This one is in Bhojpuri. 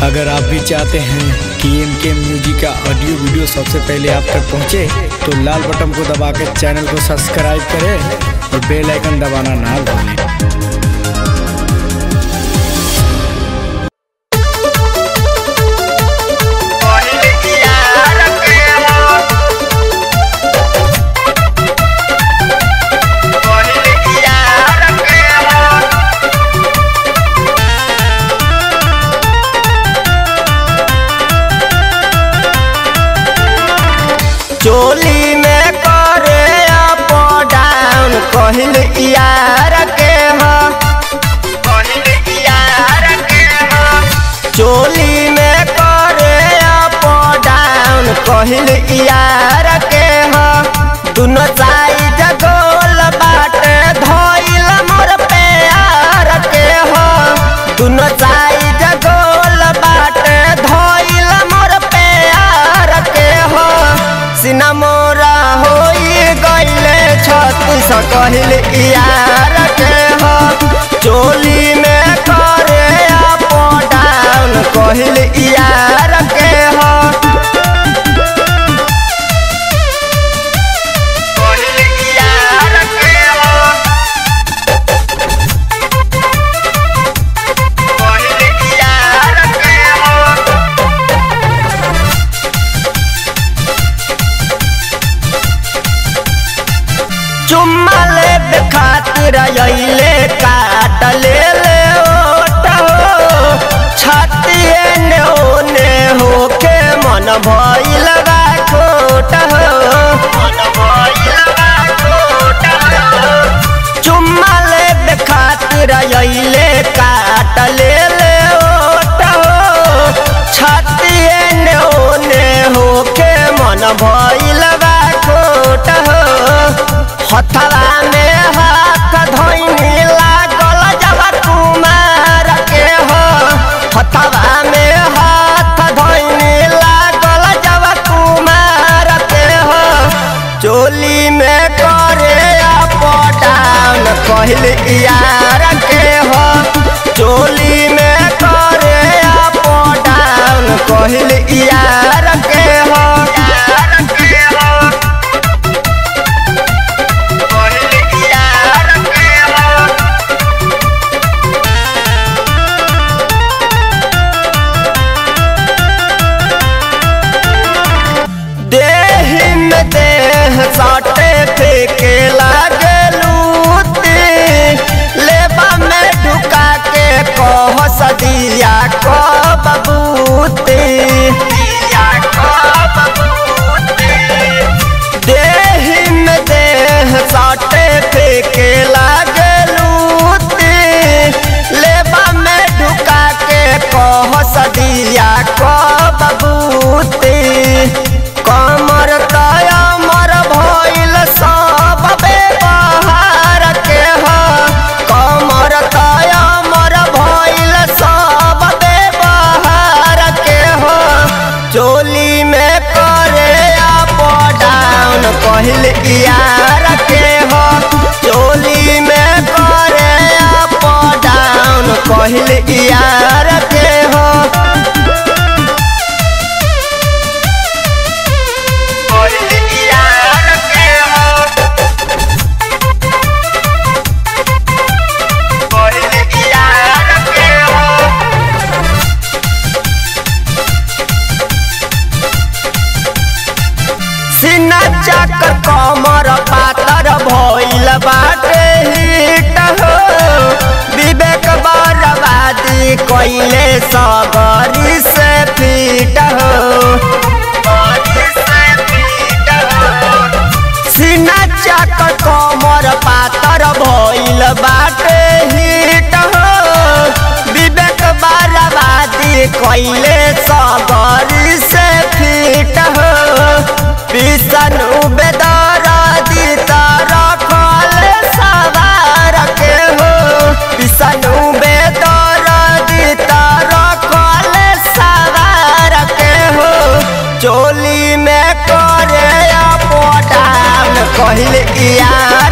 अगर आप भी चाहते हैं कि एम के म्यूजिक का ऑडियो वीडियो सबसे पहले आप तक पहुंचे, तो लाल बटन को दबा के चैनल को सब्सक्राइब करें और बेल आइकन दबाना ना भूलें चोली में करे अप डाउन कहिल यार के ह कहिल यार के ह चोली में करे अप डाउन कहिल यार के ह दुनो साइड गोल बाटे धइल मोर प्यार के ह दुनो साइड गोल बाटे धइल मोर प्यार के ह सिना मोरा होई गईले छत्तीस कहिल यार के हो चोली में करे अप डाउन कहिल यार के हो कहिल यार के हो कहिल यार के हो चुम्मा ले खातिर अइले काट ले ले ओट हो छतिए ने ओने होके मन भइल बा खोट हो मन भइल बा खोट हो चुम्मा ले खातिर अइले काट ले ले ओट हो छतिए ने ओने होके मन भइल बा खोट हो हथवा में हाथ धोइनी लागल जब कुमार के हो हथवा में हाथ धोइनी लागल जब कुमार के हो चोली में करे अप डाउन कहल यार के हो चोली में करे अप डाउन कहल यार के हो यार के हो कहल यार के हो देह में देह साटे फेंके लागे लूती लेबा में ढुका के कह सदिया को बबूती दिया को बबूती देह में देह साटे फेंके लागे लूती लेबा में ढुका के कह सदिया को बबूती कमर तया मर भइल सब व्यवहार के ह कमर तया मर भइल सब व्यवहार के ह चोली में करे अप डाउन कहल यार के हो चोली में करे अप डाउन कहल यार के हो कहल यार के हो कहल यार के हो सिना चकर कमर पातर भइल बाटे हिट हो विवेक बर्बादी कइले सगरी से फिट हो सिना चकर कमर पातर भइल बाटे हिट हो विवेक बर्बादी कइले सगरी से फिट हो विष्णु बेदर दीता रखल सवार के हो विष्णु बेदर दीता रखल सवार के हो चोली में करे अप डाउन कहल यार